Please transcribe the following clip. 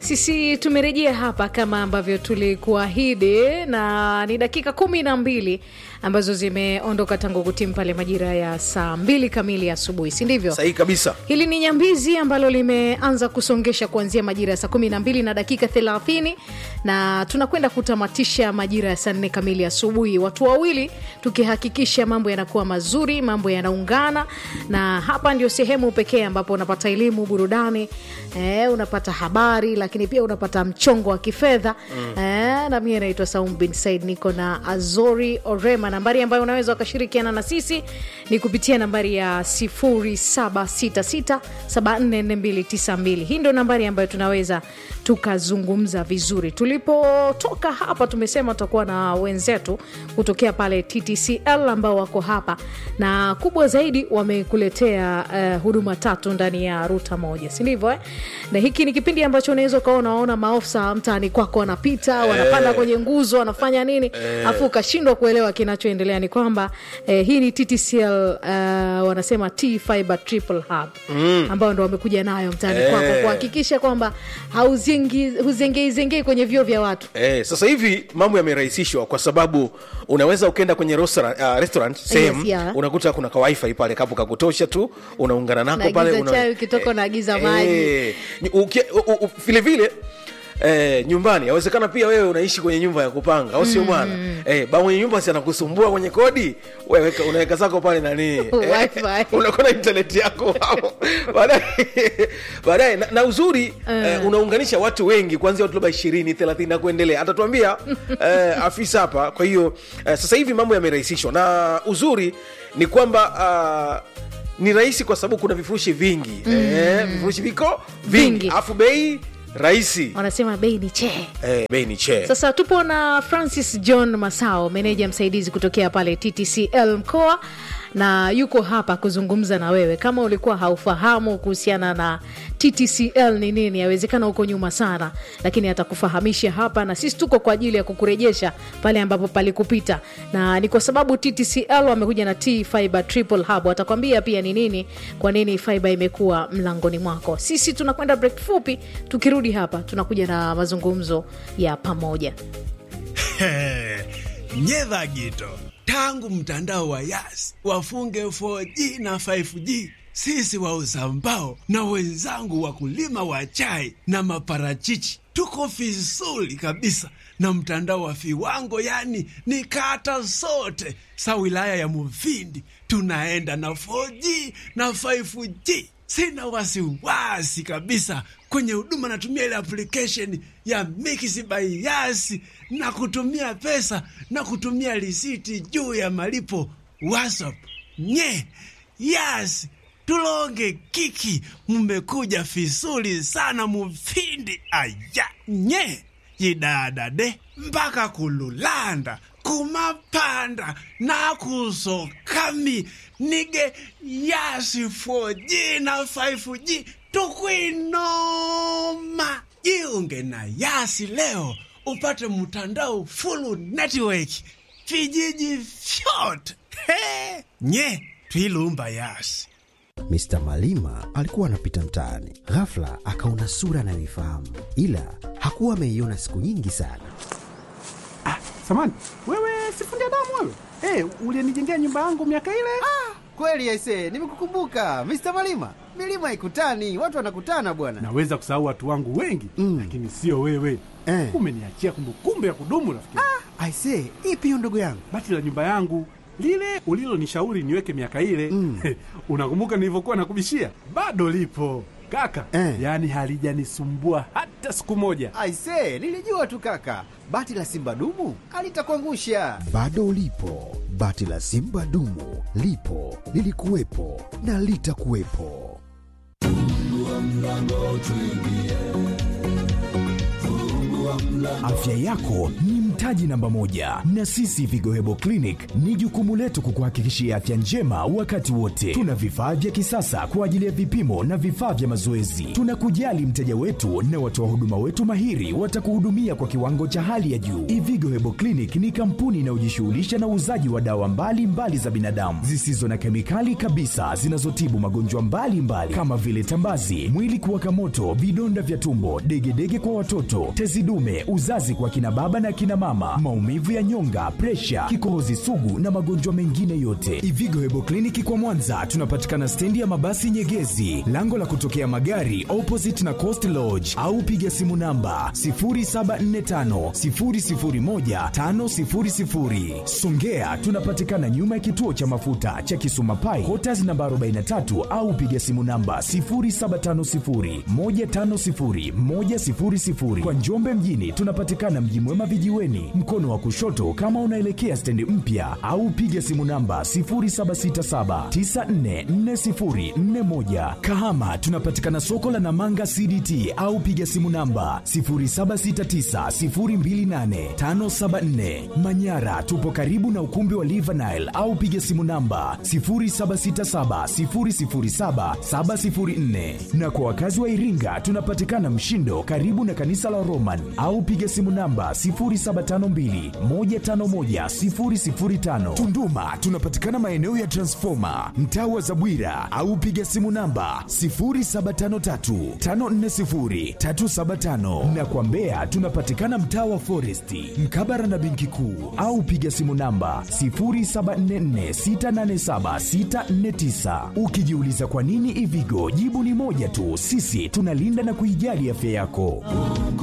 Sisi tumerejea hapa kama ambavyo tulikuahidi, na ni dakika kumi na mbili ambazo zimeondoka tangu kutimu pale majira ya saa mbili kamili asubuhi, si ndivyo? sahihi kabisa Hili ni nyambizi ambalo limeanza kusongesha kuanzia majira ya saa kumi na mbili na dakika thelathini na tunakwenda kutamatisha majira ya saa nne kamili asubuhi, watu wawili tukihakikisha mambo yanakuwa mazuri, mambo yanaungana, na hapa ndio sehemu pekee ambapo unapata elimu, burudani, eh, unapata habari, lakini pia unapata mchongo wa kifedha mm. eh, na mie naitwa Saum bin Said, niko na Azori Orema. Nambari ambayo unaweza ukashirikiana na sisi ni kupitia nambari ya 0766744292. Hii ndio nambari ambayo tunaweza tukazungumza vizuri. Tulipotoka hapa, tumesema tutakuwa na wenzetu kutokea pale TTCL ambao wako hapa na kubwa zaidi wamekuletea uh, huduma tatu ndani ya ruta moja, si ndivyo eh? Na hiki ni kipindi ambacho unaweza ukawa unaona maofisa mtaani kwako wanapita wanapanda kwenye nguzo wanafanya nini afu ukashindwa kuelewa kinachoendelea. Ni kwamba eh, hii ni TTCL uh, wanasema T Fiber Triple Hub ambao ndo wamekuja nayo mtaani Eh. kwako kuhakikisha kwamba hauzengi- huzengeizengei kwenye vyoo vya watu. Eh, sasa hivi mambo yamerahisishwa kwa sababu unaweza ukaenda kwenye restaurant, uh, restaurant sehemu yeah. unakuta kuna ka wifi pale kapo kakutosha tu unaungana nako Naagiza pale chai, ukitoka unaagiza maji. eh, uki- u- u- vile vile Eh, nyumbani yawezekana pia wewe unaishi kwenye nyumba ya kupanga au sio bwana eh, ba mwenye nyumba si anakusumbua kwenye kodi wewe weka- unaweka zako pale nani Wi-Fi. unakuwa na internet yako hapo baadaye baadaye na, na uzuri eh, unaunganisha watu wengi kuanzia watu labda ishirini thelathini na kuendelea atatuambia eh, afisa hapa kwa hiyo eh, sasa hivi mambo yamerahisishwa na uzuri ni kwamba ah, ni rahisi kwa sababu kuna vifurushi vingi eh, vifurushi viko vingi Vingi. alafu bei rahisi Wanasema bei ni chee. eh, bei ni che Sasa tupo na Francis John Masao, meneja msaidizi kutokea pale TTCL mkoa, na yuko hapa kuzungumza na wewe. Kama ulikuwa haufahamu kuhusiana na TTCL ni nini, yawezekana huko nyuma sana, lakini atakufahamisha hapa, na sisi tuko kwa ajili ya kukurejesha pale ambapo palikupita, na ni kwa sababu TTCL wamekuja na T Fiber Triple Hub. Watakwambia pia ni nini, kwa nini fiber imekuwa mlangoni mwako. Sisi tunakwenda break fupi, tukirudi hapa tunakuja na mazungumzo ya pamoja. nyedha gito tangu mtandao wa yas wafunge 4G na 5G sisi wauza mbao na wenzangu wakulima wa chai na maparachichi tuko vizuri kabisa na mtandao wa viwango, yani ni kata zote sa wilaya ya Mufindi tunaenda na 4G na 5G. Sina wasiwasi kabisa kwenye huduma, natumia ile application ya Mix by Yas na kutumia pesa na kutumia risiti juu ya malipo WhatsApp. Nye Yas tulonge kiki, mmekuja vizuri sana Mufindi aya nye yidadade mpaka kululanda kumapanda nakusokami nige yasi 4G na 5G tukwinoma jiunge na yasi leo upate mtandao full network vijiji vyote He! nye twilumba yasi Mr. Malima alikuwa anapita mtaani, ghafla akaona sura anayoifahamu, ila hakuwa ameiona siku nyingi sana. Samani, wewe sifundi damu wewe? Eh, ulinijengea nyumba yangu miaka ile? Kweli aise, nimekukumbuka Mr. Malima. Milima haikutani, watu wanakutana bwana. Naweza kusahau watu wangu wengi Mm. lakini sio wewe. Eh. Umeniachia kumbukumbu ya kudumu rafiki. yangu. Aise, ipi hiyo ndugu yangu? Bati la nyumba yangu lile ulilonishauri niweke miaka ile Mm. unakumbuka nilivyokuwa nakubishia? Bado lipo kaka, Eh. yaani halijanisumbua hata siku moja. Aise, nilijua tu kaka. Bati la simba dumu alitakuangusha. Bado lipo bati la Simba dumu, lipo lilikuwepo na litakuwepo. Afya yako ni mtaji namba moja, na sisi Vigo Hebo Clinic ni jukumu letu kukuhakikishia afya njema wakati wote. Tuna vifaa vya kisasa kwa ajili ya vipimo na vifaa vya mazoezi. Tunakujali mteja wetu na watoa huduma wetu mahiri watakuhudumia kwa kiwango cha hali ya juu. Ivigo Hebo Clinic ni kampuni inayojishughulisha na uuzaji wa dawa mbalimbali mbali za binadamu zisizo na kemikali kabisa zinazotibu magonjwa mbalimbali kama vile tambazi, mwili kuwaka moto, vidonda vya tumbo, degedege kwa watoto, tezi dume, uzazi kwa kina baba na kina mama, maumivu ya nyonga, presha, kikohozi sugu na magonjwa mengine yote. Ivigo Hebo Kliniki kwa Mwanza tunapatikana stendi ya mabasi Nyegezi, lango la kutokea magari opposite na Coast Lodge, au piga simu namba 0745 001 500. Songea tunapatikana nyuma ya kituo cha mafuta cha Kisuma Pai, Quarters namba 43 au piga simu namba 0750 150 100. Kwa Njombe mjini tunapatikana Mji Mwema vijiweni, mkono wa kushoto kama unaelekea stendi mpya, au piga simu namba 0767 944041. Kahama tunapatikana soko la Namanga CDT au piga simu namba 0769028574. Manyara tupo karibu na ukumbi wa Livanile au piga simu namba 0767007704. Na kwa wakazi wa Iringa tunapatikana Mshindo karibu na kanisa la Roman au piga simu namba 0752151005. Tunduma tunapatikana maeneo ya Transformer mtaa wa Zabwira au piga simu namba 0753540375 na kwa Mbeya tunapatikana mtaa wa Foresti mkabara na benki kuu au piga simu namba 0744687649. Ukijiuliza kwa nini Ivigo, jibu ni moja tu, sisi tunalinda na kuijali afya yako.